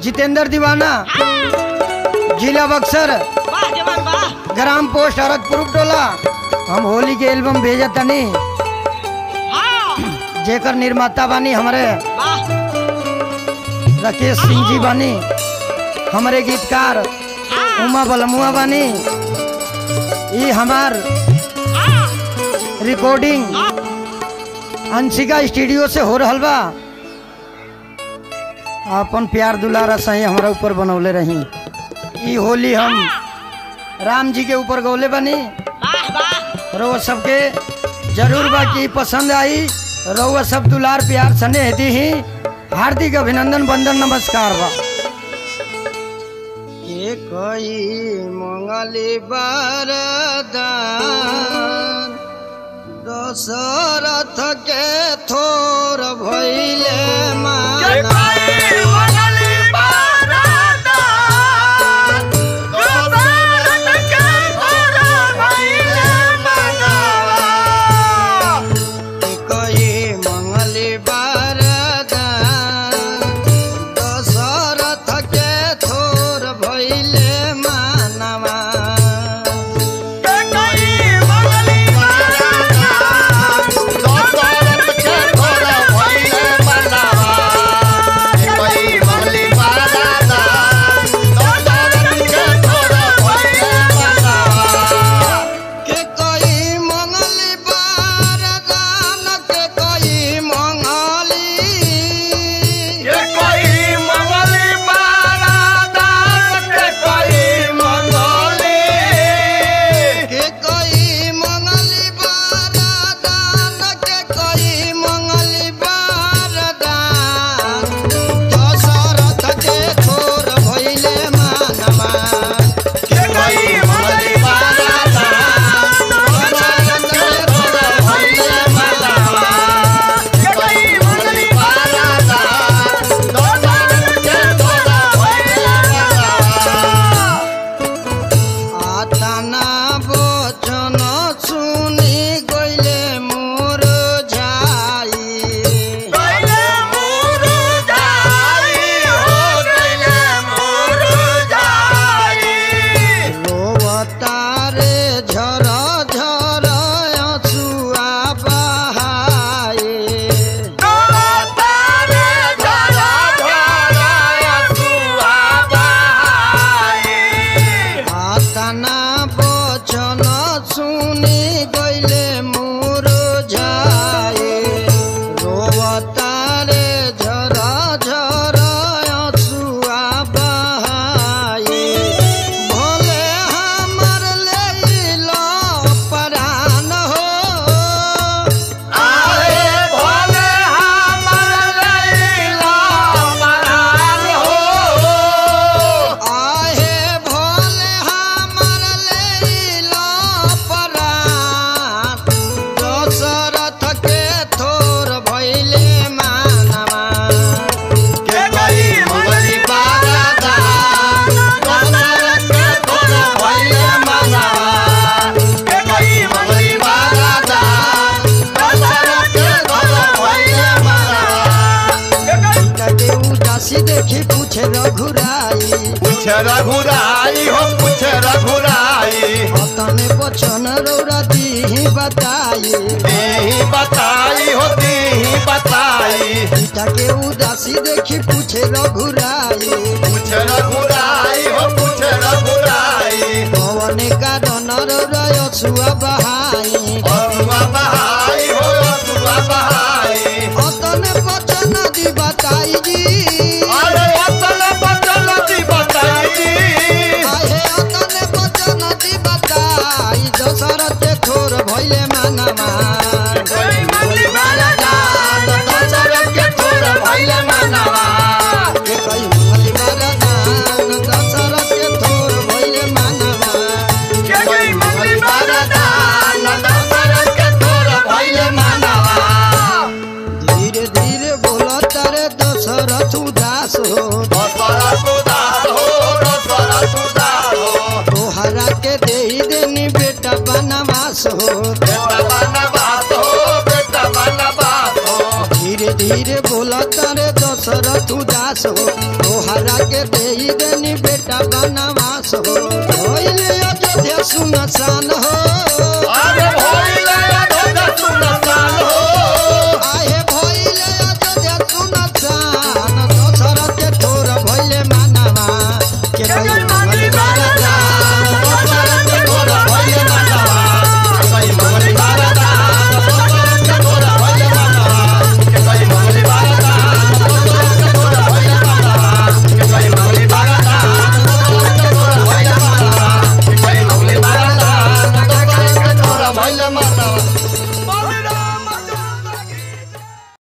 जितेंद्र दीवाना जिला बक्सर वाह जवान वाह ग्राम पोस्ट हरदपुर टोला हम होली के एल्बम भेजा तनी हाँ जेकर निर्माता बानी हमारे वाह राकेश सिंह जी बानी हमारे गीतकार उमा बलमुआ बानी ये हमार रिकॉर्डिंग अंशिका स्टूडियो से हो रहल बा अपन प्यार दुलारा सही हमारा ऊपर बनौले रही ई होली हम राम जी के ऊपर गौले बनी वाह वाह रउआ सबके जरूर बा कि पसंद आई रउआ सब दुलार प्यार स्नेह दी ही हार्दिक अभिनंदन वंदन नमस्कार बा के कई मंगली बरदान दशरथ के थोर भइले माना कई मंगली बरदान दशरथ के थोर भइले मानवा के कई मंगली बरदान के कई मंगली के कई मंगली बरदान के कई मंगली बरदान दशरथ के थोर भइले मानवा के कई मंगली बरदान दशरथ के थोर भइले मानवा आताना बचन सुनी गइले मोर झाई रोवतारे झर झर अछुआ बहाए आताना बचन सुनी गइले मोर झाए रोवतारे झर झर अछुआ बहाए भोले हमर लैल परान हो आहे भोले हमर लैल परान दशरथ के थोर भइले मानवा के कई मंगली बारादान दशरथ के थोर भइले मानवा के कई मंगली बारादान दशरथ के थोर भइले मानवा के उदासी देखी पूछे रघुराई रघुराई हो कुछ रघुराई तने बचन रौरा दी बताई देही बताई हो देही बताई पिता के उदासी देखी पूछे रघुराई कुछ रघुराई हो कुछ रघुराई पवन का डनर रय छुआ बहाई अरुआ बहाई हो अरुआ बहाई तने बचन दी बताई जी अरे अतल बचल दी बताई आहे तने बचन दी बताई दशरथ के थोर भइले मानमा कोई मंगली वाला जान दशरथ के थोर भइले मानवा के कई मंगली बरदान दशरथ के थोर भइले मानमा के कोई मंगली वाला जान दशरथ के थोर भइले मानवा धीरे धीरे बोला तारे दशरथ उदास हो दशरथ उदास हो दशरथ उदास हो तोहरा के दे देनी बेटा बनवास हो बेटा बनवास हो बेटा बनवास हो धीरे धीरे बोला तारे दशरथ उदास हो तोहरा के दे देनी बेटा बनवास हो होइले अयोध्या सुनसान हो अरे भइले अयोध्या सुनसान